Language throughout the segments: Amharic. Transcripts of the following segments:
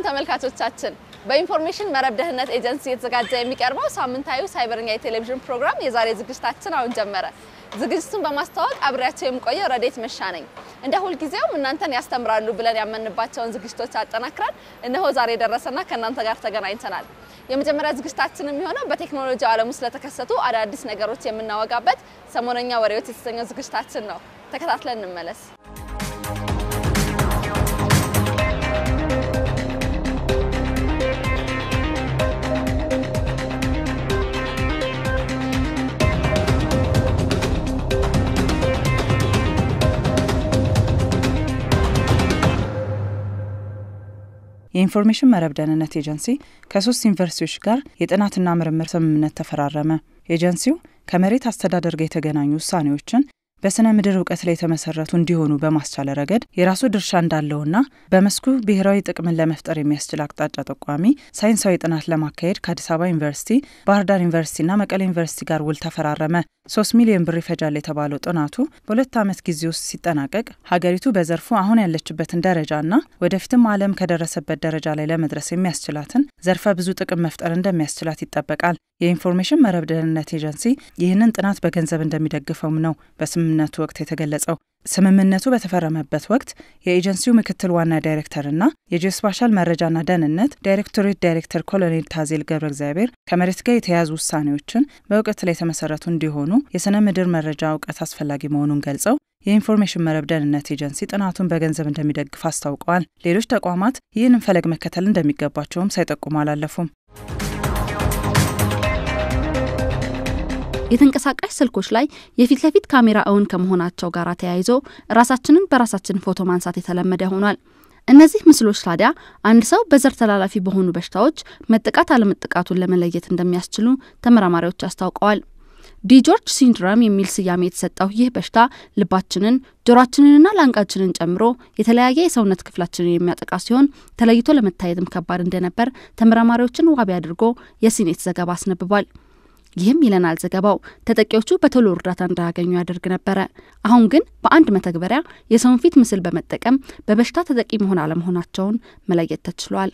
ተመልካቾቻችን በኢንፎርሜሽን መረብ ደህንነት ኤጀንሲ የተዘጋጀ የሚቀርበው ሳምንታዊ ሳይበርኛ የቴሌቪዥን ፕሮግራም የዛሬ ዝግጅታችን አሁን ጀመረ። ዝግጅቱን በማስተዋወቅ አብሬያቸው የምቆየው ረዴት መሻ ነኝ። እንደ ሁልጊዜውም እናንተን ያስተምራሉ ብለን ያመንባቸውን ዝግጅቶች አጠናክረን እነሆ ዛሬ ደረሰና ከእናንተ ጋር ተገናኝተናል። የመጀመሪያ ዝግጅታችን የሚሆነው በቴክኖሎጂ ዓለም ውስጥ ለተከሰቱ አዳዲስ ነገሮች የምናወጋበት ሰሞነኛ ወሬዎች የተሰኘው ዝግጅታችን ነው። ተከታትለን እንመለስ። የኢንፎርሜሽን መረብ ደህንነት ኤጀንሲ ከሶስት ዩኒቨርሲቲዎች ጋር የጥናትና ምርምር ስምምነት ተፈራረመ። ኤጀንሲው ከመሬት አስተዳደር ጋር የተገናኙ ውሳኔዎችን በስነ ምድር እውቀት ላይ የተመሰረቱ እንዲሆኑ በማስቻል ረገድ የራሱ ድርሻ እንዳለውና በመስኩ ብሔራዊ ጥቅምን ለመፍጠር የሚያስችል አቅጣጫ ጠቋሚ ሳይንሳዊ ጥናት ለማካሄድ ከአዲስ አበባ ዩኒቨርሲቲ፣ ባህር ዳር ዩኒቨርሲቲና መቀሌ ዩኒቨርሲቲ ጋር ውል ተፈራረመ። ሶስት ሚሊዮን ብር ይፈጃል የተባለው ጥናቱ በሁለት ዓመት ጊዜ ውስጥ ሲጠናቀቅ ሀገሪቱ በዘርፉ አሁን ያለችበትን ደረጃና ወደፊትም ዓለም ከደረሰበት ደረጃ ላይ ለመድረስ የሚያስችላትን ዘርፈ ብዙ ጥቅም መፍጠር እንደሚያስችላት ይጠበቃል። የኢንፎርሜሽን መረብ ደህንነት ኤጀንሲ ይህንን ጥናት በገንዘብ እንደሚደግፈውም ነው በስምምነቱ ወቅት የተገለጸው። ስምምነቱ በተፈረመበት ወቅት የኤጀንሲው ምክትል ዋና ዳይሬክተርና የጂኦስፓሻል መረጃና ደህንነት ዳይሬክቶሬት ዳይሬክተር ኮሎኔል ታዜል ገብረ እግዚአብሔር ከመሬት ጋር የተያያዙ ውሳኔዎችን በእውቀት ላይ የተመሰረቱ እንዲሆኑ የስነ ምድር መረጃ እውቀት አስፈላጊ መሆኑን ገልጸው የኢንፎርሜሽን መረብ ደህንነት ኤጀንሲ ጥናቱን በገንዘብ እንደሚደግፍ አስታውቀዋል። ሌሎች ተቋማት ይህንን ፈለግ መከተል እንደሚገባቸውም ሳይጠቁሙ አላለፉም። የተንቀሳቃሽ ስልኮች ላይ የፊት ለፊት ካሜራ እውን ከመሆናቸው ጋር ተያይዞ ራሳችንን በራሳችን ፎቶ ማንሳት የተለመደ ሆኗል። እነዚህ ምስሎች ታዲያ አንድ ሰው በዘር ተላላፊ በሆኑ በሽታዎች መጠቃት አለመጠቃቱን ለመለየት እንደሚያስችሉ ተመራማሪዎች አስታውቀዋል። ዲጆርጅ ሲንድረም የሚል ስያሜ የተሰጠው ይህ በሽታ ልባችንን፣ ጆሮአችንንና ላንቃችንን ጨምሮ የተለያየ የሰውነት ክፍላችንን የሚያጠቃ ሲሆን ተለይቶ ለመታየትም ከባድ እንደነበር ተመራማሪዎችን ዋቢ አድርጎ የሲኔት ዘገባ አስነብቧል። ይህም ይለናል ዘገባው ተጠቂዎቹ በቶሎ እርዳታ እንዳያገኙ ያደርግ ነበረ። አሁን ግን በአንድ መተግበሪያ የሰውን ፊት ምስል በመጠቀም በበሽታ ተጠቂ መሆን አለመሆናቸውን መለየት ተችሏል።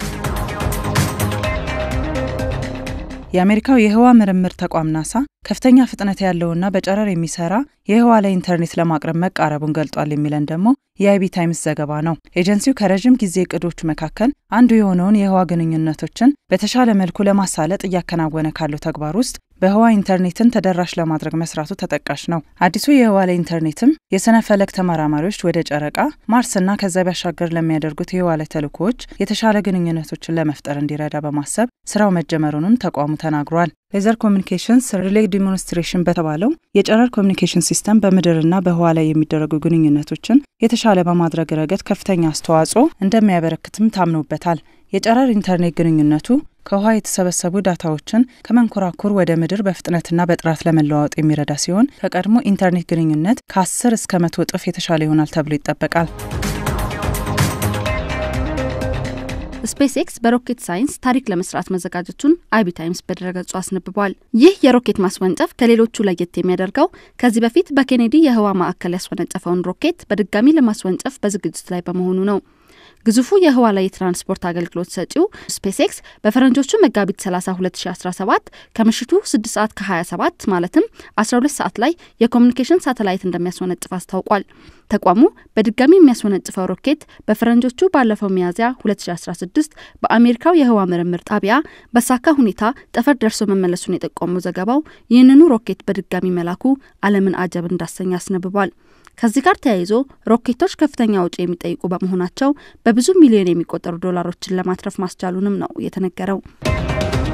የአሜሪካው የህዋ ምርምር ተቋም ናሳ ከፍተኛ ፍጥነት ያለውና በጨረር የሚሰራ የህዋ ላይ ኢንተርኔት ለማቅረብ መቃረቡን ገልጧል የሚለን ደግሞ የአይቢ ታይምስ ዘገባ ነው። ኤጀንሲው ከረዥም ጊዜ እቅዶቹ መካከል አንዱ የሆነውን የህዋ ግንኙነቶችን በተሻለ መልኩ ለማሳለጥ እያከናወነ ካለው ተግባር ውስጥ በህዋ ኢንተርኔትን ተደራሽ ለማድረግ መስራቱ ተጠቃሽ ነው። አዲሱ የህዋ ላይ ኢንተርኔትም የስነ ፈለክ ተመራማሪዎች ወደ ጨረቃ፣ ማርስና ከዛ ባሻገር ለሚያደርጉት የህዋ ላይ ተልእኮዎች የተሻለ ግንኙነቶችን ለመፍጠር እንዲረዳ በማሰብ ስራው መጀመሩንም ተቋሙ ተናግሯል። ሌዘር ኮሚኒኬሽንስ ሪሌ ዲሞንስትሬሽን በተባለው የጨረር ኮሚኒኬሽን ሲስተም በምድርና በህዋ ላይ የሚደረጉ ግንኙነቶችን የተሻለ በማድረግ ረገድ ከፍተኛ አስተዋጽኦ እንደሚያበረክትም ታምኖበታል። የጨረር ኢንተርኔት ግንኙነቱ ከውሃ የተሰበሰቡ ዳታዎችን ከመንኮራኩር ወደ ምድር በፍጥነትና በጥራት ለመለዋወጥ የሚረዳ ሲሆን ከቀድሞ ኢንተርኔት ግንኙነት ከ10 እስከ መቶ እጥፍ የተሻለ ይሆናል ተብሎ ይጠበቃል። ስፔስ ኤክስ በሮኬት ሳይንስ ታሪክ ለመስራት መዘጋጀቱን አይቢ ታይምስ በድረገጹ አስነብቧል። ይህ የሮኬት ማስወንጨፍ ከሌሎቹ ለየት የሚያደርገው ከዚህ በፊት በኬኔዲ የህዋ ማዕከል ያስወነጨፈውን ሮኬት በድጋሚ ለማስወንጨፍ በዝግጅት ላይ በመሆኑ ነው። ግዙፉ የህዋ ላይ የትራንስፖርት አገልግሎት ሰጪው ስፔስ ኤክስ በፈረንጆቹ መጋቢት 30 2017 ከምሽቱ 6 ሰዓት ከ27 ማለትም 12 ሰዓት ላይ የኮሚኒኬሽን ሳተላይት እንደሚያስወነጭፍ አስታውቋል። ተቋሙ በድጋሚ የሚያስወነጭፈው ሮኬት በፈረንጆቹ ባለፈው ሚያዝያ 2016 በአሜሪካው የህዋ ምርምር ጣቢያ በሳካ ሁኔታ ጠፈር ደርሶ መመለሱን የጠቆመው ዘገባው ይህንኑ ሮኬት በድጋሚ መላኩ ዓለምን አጀብ እንዳሰኝ አስነብቧል። ከዚህ ጋር ተያይዞ ሮኬቶች ከፍተኛ ወጪ የሚጠይቁ በመሆናቸው በብዙ ሚሊዮን የሚቆጠሩ ዶላሮችን ለማትረፍ ማስቻሉንም ነው የተነገረው።